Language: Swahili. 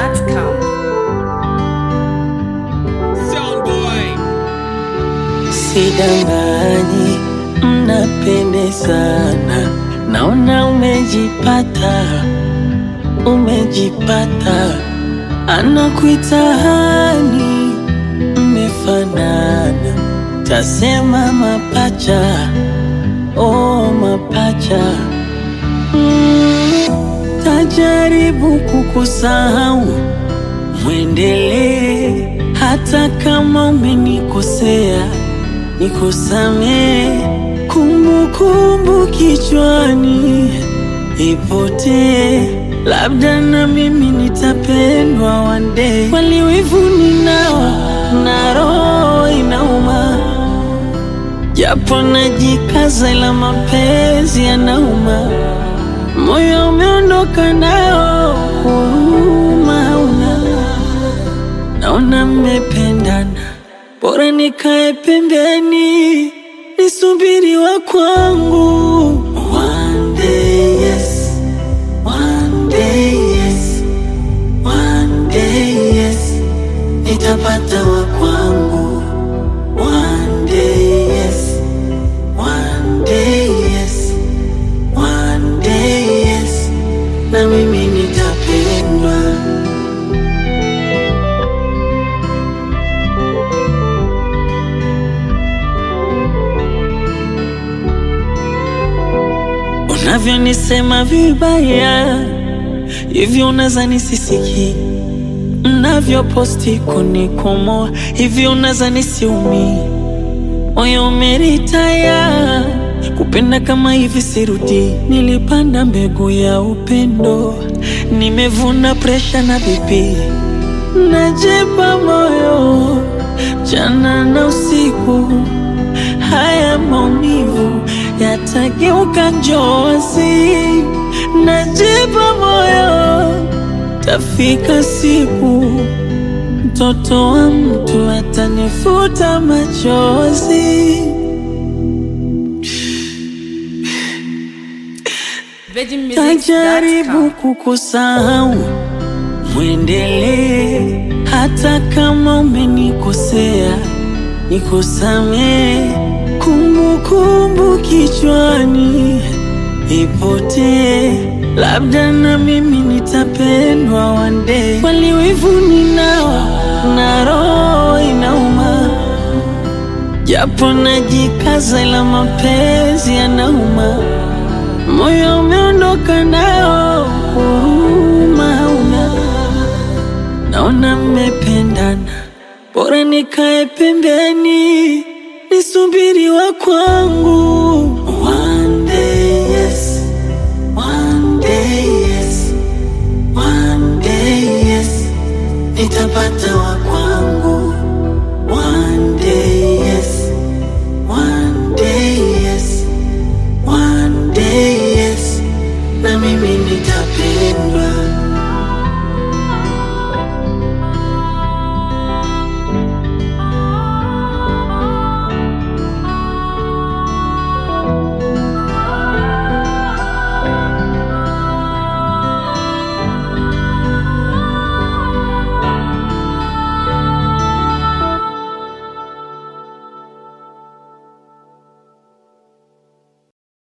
ZambianMusicMix.com. Sidanganyi, mnapendezana, naona umejipata, umejipata, anakuita hani, mmefanana, tasema mapacha, oh mapacha, mm, tajaribu kukusahau, mwendelee hata kama umenikosea nikusamee, kumbukumbu kichwani ipotee, labda na mimi nitapendwa one day. Kweli wivu ninao na roho inauma, japo najikaza, ila mapenzi yanauma, moyo umeondoka nao, huruma hauna, naona mmependana bora nikae pembeni nisubiri wa kwangu. One day yes, one day yes, one day yes, nitapata wa kwangu. One day yes, one day yes, one day yes, na mimi nitapendwa. Unavyonisema vibaya hivyo, unazani sisiki. Mnavyoposti kunikomoa hivyo, unazani siumi. Moyo umeritaya kupenda kama hivi, sirudi. Nilipanda mbegu ya upendo, nimevuna presha na bibi, najepa moyo jana na usiku haya maumivu yatageuka njozi, najipa moyo, tafika siku mtoto wa mtu atanifuta machozi. Tajaribu kukusahau, mwendelee hata kama umenikosea, nikusamee kumbukumbu kichwani ipotee, labda na mimi nitapendwa one day. Kweli wivu ninao na roho inauma, japo najikaza, ila mapenzi yanauma, moyo umeondoka nao, huruma hauna, naona mmependana, bora nikae pembeni nisubiri wa kwangu.